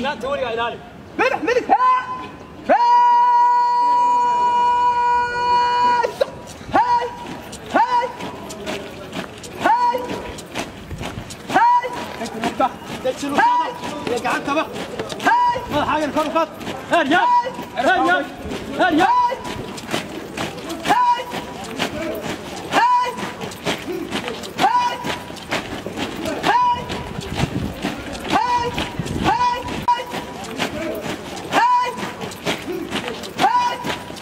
sugnaanta weligaa ilaali ملح ملح ها هاي هاي هاي هاي deji luqada iyo gacantaba هاي madaxaagan kor u qaad heryaab heryaab heryaab هاي هاي هاي هاي هاي هاي هاي هاي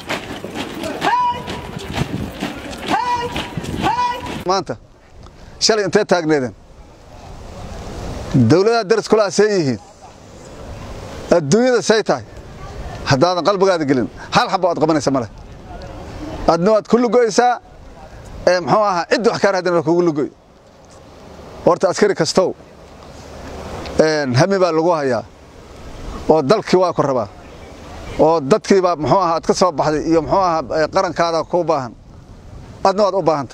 هاي هاي maanta shalay intee taagneedeen dawladaha daris kula see yihiin adduunyada say tahay haddaadan qalbigaada gelin hal xabo aad qabanaysa male adna waad ku lugoysaa ee muxuu ahaa ciddi wax kaa raadin waa kugu lugoy horta askari kastow een, hami baa lagu hayaa oo dalkii waa ku rabaa oo dadkii baa muxuu ahaa aad ka soo baxday iyo muxuu ahaa ee, qarankaada kuu baahan adna waad u baahanta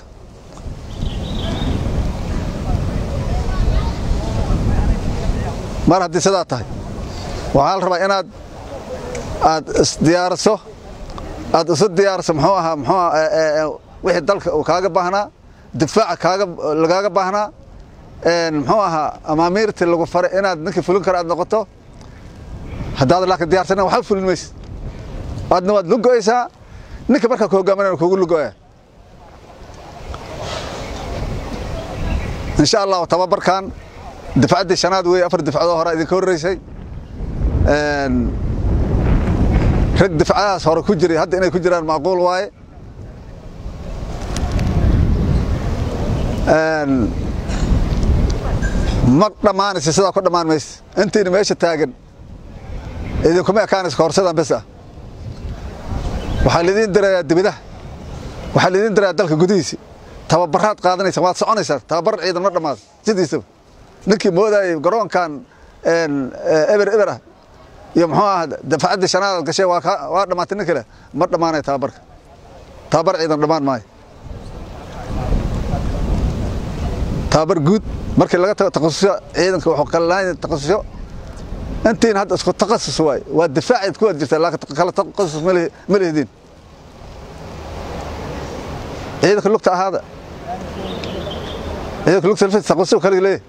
mar haddii sidaa tahay waxaa la rabaa inaad aad isdiyaariso aad isu diyaariso muxuu ahaa muxuu ahaa ee, ee, ee, wixii dalka uu kaaga baahnaa difaaca kaaga lagaaga baahnaa een, muxuu ahaa amaamiirtii lagu faray inaad ninkii fulin kara aad noqoto haddaad laakiin diyaarsanin waxba fulin maysid adna waad lugoysaa ninka markaa ku hogaaminana kugu lugoya insha allahu tababarkan difcaddii shanaad weeye afar difcadoo hore idinka horreysay Een, rag difcadahaas hore ku jiray hadda inay ku jiraan macquul waaye Een, ma dhammaanaysa sidaa ku dhammaan maysa intiina meesha taagan idinkuma ekaanaysa koorsadan bes ah waxaa lidiin dirayaa dibidaha waxaa lidiin dirayaa dalka gudihiisa tababaraad qaadanaysa waad soconaysaa tababar ciidan ma dhammaado sidiisaba ninkii moodayay garoonkan een, ee, eber eber ah iyo muxuu ahaa dafacaddii shanaad gashay waa ka- waa dhammaatay nin kale ma dhammaanayo tababarka tababar ciidan dhammaan maayo tababar guud markii laga tago takhasusyo ciidanka wuxuu kala lahayn takhasusyo intiin hadda isku takhasus waaye waa difaacayd ku wada jirtaa laakiin kala takhasus ma lihi- ma lihdin ciidanka lugta ahaada ciidanka lugta laftiisa takhasusyo kale leeyahay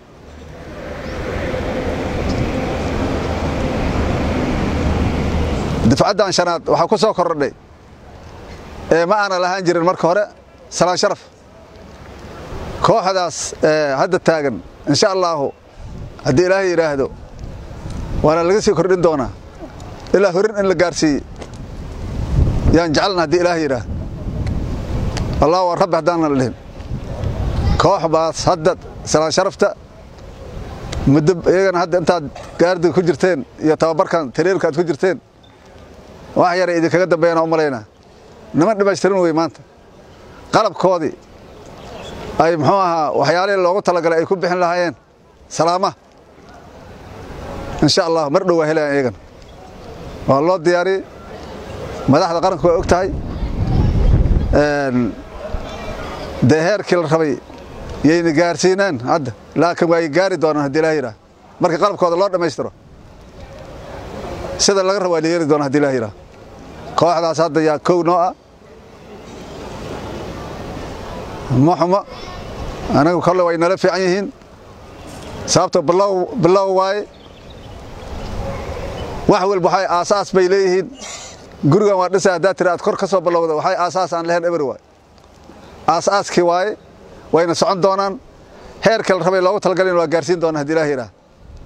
difcaddan shanaad waxaa ku soo kordhay ee ma aana lahaan jirin marka hore salaan sharaf kooxdaas ee hadda taagan insha allaahu haddii ilaahay yidhaahdo waana laga sii kordhin doonaa ilaa horin in la gaarsiiye yaan jecelna haddii ilaahay yidhaahdo allah waa rabbi haddaanan la dhihin koox baas hadda salaan sharafta muddo iyagana hadda intaad gaardiga ku jirteen iyo tababarkan tariirka aad ku jirteen wax yara idinkaga dambeeyana u malaynaa niman dhammaystiran wey maanta qalabkoodii ay muxuu ahaa waxyaalihii loogu talagalay ay ku bixin lahaayeen salaama insha allah mar dhow waa helayaan iyagana waa loo diyaariyey madaxda qaranku waa og tahay Een, dee heerkii la rabay yayna gaarsiinaan hadda laakiin waa gaari doonaan haddii ilaah yidhaah marka qalabkooda loo dhammaystiro sida laga rabo waa la yeeli doonaa haddii ilaah yidhaah kooxdaas hadda yaa kow noo ah ma xumo anagu kolle way nala fiican yihiin sababto bilow bilow waaye wax walba waxay aasaas bay leeyihiin gurigan waa dhisa haddaad tiri aad kor ka soo bilowda waxay aasaas aan lahayn eber waaye aasaaskii waaye wayna socon doonaan heerka la rabay loogu talagalin waa gaarsiin doonaa haddii ilaah yidhaah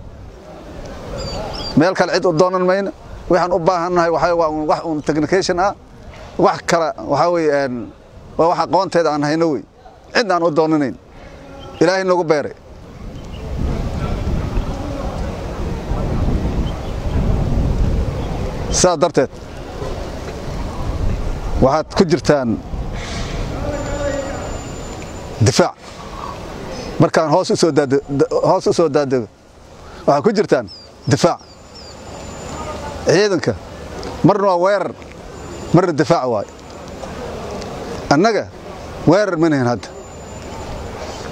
meel kale cid u doonan mayna waxaan u baahannahay waxaa waa un wax un technication ah wax kale waxaa weeye een, waa wax aqoonteeda aan hayno wey cid aan u doonanayn ilaahay nagu beeray sidaas darteed waxaad ku jirtaan difaac markaan hoos u soo daade hoos u soo daadego waxaad ku jirtaan difaac ciidanka marna waa weerar marna difaac waayo annaga weerar ma nihin hadda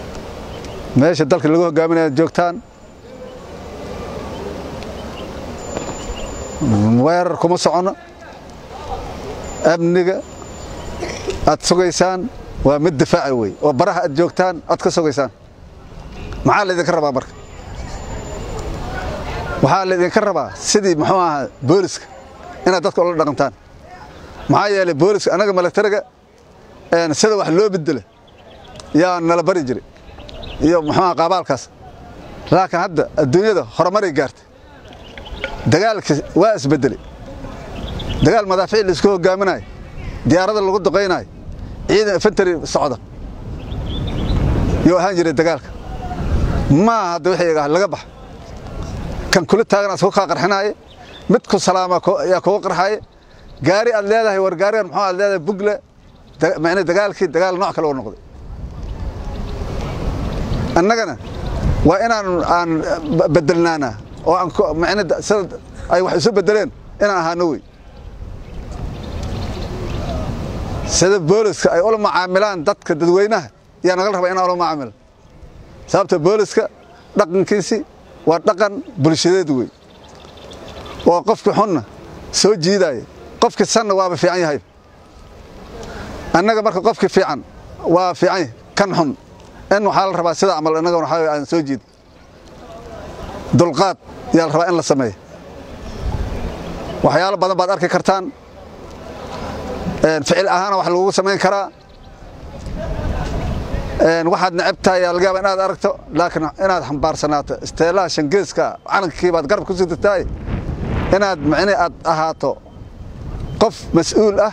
meesha dalka lagu hogaaminaya joogtaan weerar kuma socono amniga aad sugaysaan waa mid difaaci wey oo baraha aad joogtaan aad ka sugaysaan maxaa laydinka rabaa marka waxaa laydinka rabaa sidii muxuu ahaa booliska inaad dadka ula dhaqantaan maxaa yeelay booliska annaga milatariga sida wax loo bedela yaa nala bari jiray iyo muxuu aha qaabaalkaas laakiin hadda adduunyada horumaray gaartay dagaalkii waa isbedelay dagaal madaafiic laisku hogaaminayo diyaarada lagu duqaynayo ciidan infantary socda yuu ahaan jiray dagaalka maaha hadda wixii laga baxa kan kula taagan asku kaa qarxinaaye mid ku salaama yaa kuga qarxaaye gaari aad leedahay war gaarigan muxuu aad leedahay bugle macnii dagaalkii dagaal nooc kale u noqday annagana waa inaan aan bedelnaana oo aan macni sida ay wax isu bedeleen inaan ahaano wey sida booliska ay ula macaamilaan dadka dadweynaha yaa nagal rabaa inaan ula macaamilo sababta booliska dhaqankiisi waa dhaqan bulshadeed wey oo qofkii xunna soo jiidaya qofkii sanna waaba fiican yahay annaga marka qofkii fiican waa fiican yahay kan xun in waxaa la rabaa sida camal innagana waxaa aan soo jiid dulqaad yaa la rabaa in la sameeyo waxyaalo badan baad arki kartaan ficil ahaana wax lagugu samayn karaa waxaad necab tahay yaa laga yaaba inaad aragto laakiin inaad xambaarsanaato isteelaha shangeeska calankii baad garab ku sidatahay inaad macni aad ahaato qof mas-uul ah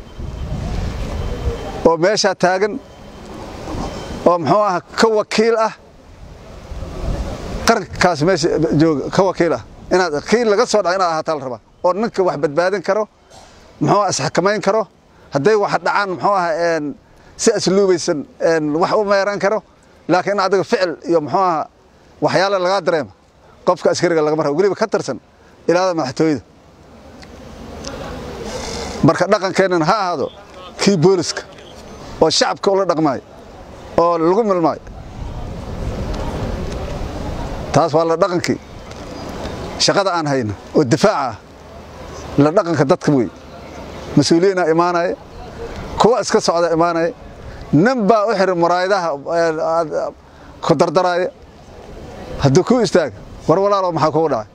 oo meeshaa taagan oo muxuu aha ka wakiil ah qarankaas meesha jooga ka wakiil ah inaad kiil laga soo dhaca inaad ahaataa la rabaa oo ninka wax badbaadin karo muxuu isxakamayn karo hadday wax dhacaan muxuu aha si asluubaysan wax u meeran karo laakiin in adiga ficil iyo muxuu aha waxyaala lagaa dareema qofka askariga lagama rabo weliba ka tirsan ilaada madaxtooyada marka dhaqankeennan ha ahaado kii booliska oo shacabka ula dhaqmaayo oo lagu milmaayo taas waa la dhaqankii shaqada aan hayno oo difaaca ah la dhaqanka dadka wey mas-uuliyiinaa imaanaya kuwa iska socda imaanaya nin baa u xiran muraayadaha ku dardaraaya hadduu kuu istaaga war walaalo maxaa kugu dhacay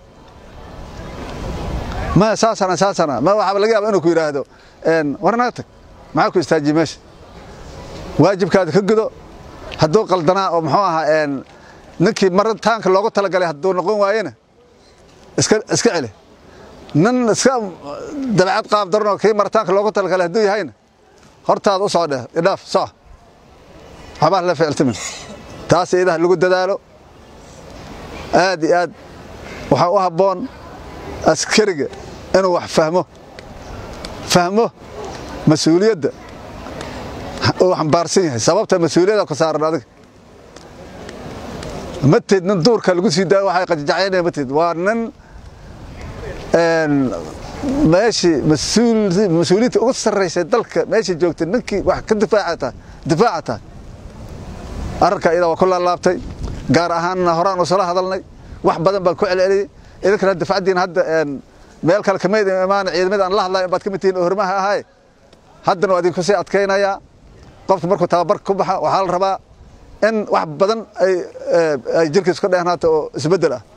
ma saasana saasana ma waxaaba laga yaaba inuu ku yidhaahdo war naga tag maxaa ku istaajiye meesha waajibkaada ka gudo hadduu qaldanaa oo muxuu ahaa ninkii maritaanka loogu talagalay hadduu noqon waayena iska iska celi nin iska dabacad qaab daranoo kii maritaanka loogu talagalay hadduu yahayna hortaada u soo dheh idhaaf soc waxbaa la ficiltimin taas iidaha lagu dadaalo aad iyo aad waxaa u habboon askariga inuu wax fahmo fahmo mas-uuliyadda uu xambaarsan yahay sababta mas-uuliyadda ku saaran adiga mateed nin duurka lagu sii daayo waxay qajajacaynaya mateed waa nin meeshii mas-uuliyiinta ugu sarraysay dalka meeshii joogtay ninkii wax ka difaaca difaaca tahay arrinka iyadaa waa ku laalaabtay gaar ahaanna horaan usala hadalnay wax badan baan ku celceliyey idinkana difacaddiina hadda meel kale kamid imaana ciidamada aan la hadlayo baad ka mid tihiin oo hormaha ahay haddana waa idinku sii adkaynayaa qofka markuu tababar ku baxa waxaa la rabaa in wax badan ay jirkiis ka dheehnaato oo isbeddel ah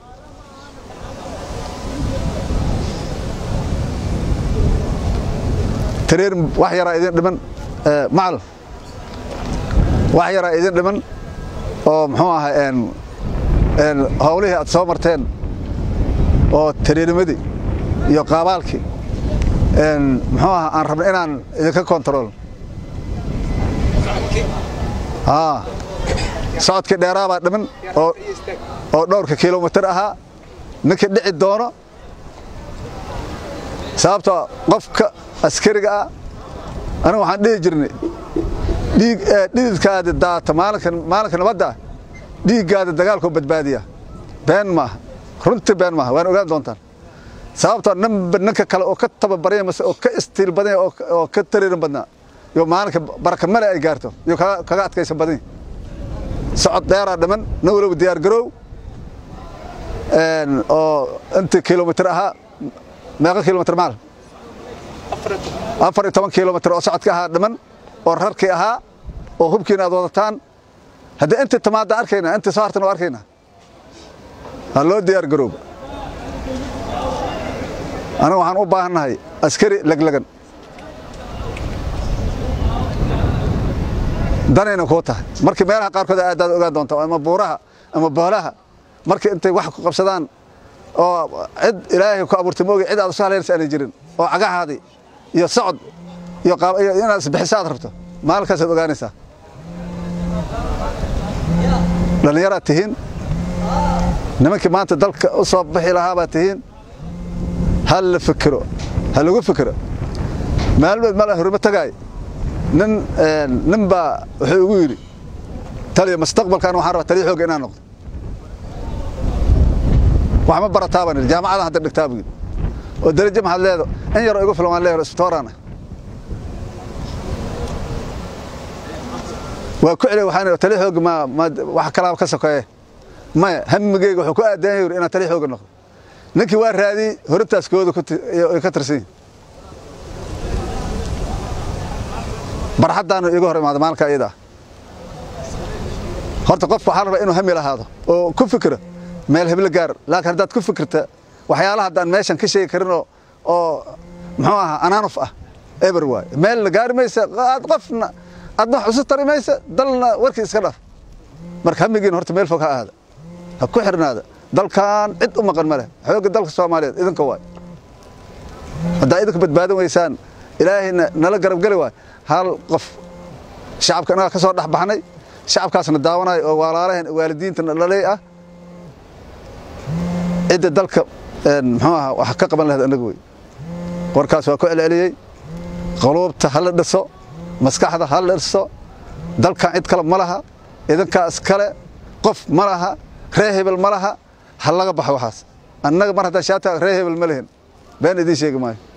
tareer wax yaraa idin dhiman macal wax yaraa idin dhiman oo muxuu ahaa howlihii aad soo marteen oo tareerimadii iyo qaabaalkii muxuu ahaa aan rabna inaan idinka kontarool socodkii dheeraa baa dhiman oo dhowrka kilomitir ahaa ninkii dhici doono sababtoo qofka askariga ah aniga waxaan dhihi jirnay dhididkaada daata maalinka nabadda ah dhiiggaada dagaalkoo badbaadiya been maaha runtii been maaha waan ogaan doontaan sababtoo ninba ninka kale oo ka tababaranya mase oo ka istiil badanya oo ka tariiran badnaa iyo maalinka baraka male ay gaarto iyo kaga adkaysan badanya socod dheeraa dhiman nin waloba diyaar garoow oo intii kilomitir ahaa meeqa kilomitr maal afar iyo toban kilomitr oo socodka ahaa dhiman oo rarkii ahaa oo hubkiina aad wadataan haddii intii tamaadaan arkaynaa intii soo hartan waa arkaynaa ha loo diyaar garooba aniga waxaan u baahannahay askari leglegan danayna kuu tahay markii meelaha qaarkood aadaad ogaan doonta ama buuraha ama boolaha markii intay wax ku qabsadaan oo cid ilaahay ku abuurtay moogi cid aad usu halaynaysa aanay jirin oo cagahaadii iyo socod iyo inaad isbixisa aad rabto maalinkaasad ogaanaysaa dhallinyaraad tihiin nimankii maanta dalka u soo bixi lahaabaad tihiin ha la fikiro ha lagu fikiro maalmood mal horimo tagaay nin nin baa wuxuu igu yidhi taliya mustaqbalkan waxaan rabaa taliya xoogga inaan noqdo wax ma barataa baan idhi jaamacadan hadda dhigtaa buu yidhi oo darajo maxaad leedo in yaroo igu filan waan leeyahay isbitoorana waa ku celiya waxaan taliya xoogga ma ma wax kalaaba ka sokeeye maya hamigeyga wuxuu ku aadaan yuri inaan taliya xoogga noqdo ninkii waa raadiyey horintaas kooda ay ka tirsan yihin barxaddaanu iiga hor imaada maalinka iyada ah horta qofka waxaa rabaa inuu hami lahaado oo ku fikiro meel heblo gaar laakiin haddaad ku fikirta waxyaalaha haddaan meeshan ka sheegi karin oo oo muxuu ahaa anaanuf ah eber waay meel la gaari maysa aad qofna aadna wax isu tari maysa dalna warkii iska dhaf marka hamigiina horta meel fog ha aada ha ku xirnaada dalkan cid u maqan ma leh xoogga dalka soomaaliyeed idinka waay haddaa idinku badbaadan weysaan ilaahayna nala garabgeli waay hal qof shacabka inagaa ka soo dhex baxnay shacabkaasna daawanayo oo walaalahan waalidiintana dhalay ah cidda dalka muxuu ahaa wax ka qaban lahayd annaga wey warkaas waa ku celceliyey qaluubta ha la dhiso maskaxda ha la dhiso dalkan cid kale ma laha idinkaa iskale qof ma laha ree hebel ma laha ha laga baxo waxaas annaga mar haddaan shaata ree hebel ma lehin been idiin sheegi maayo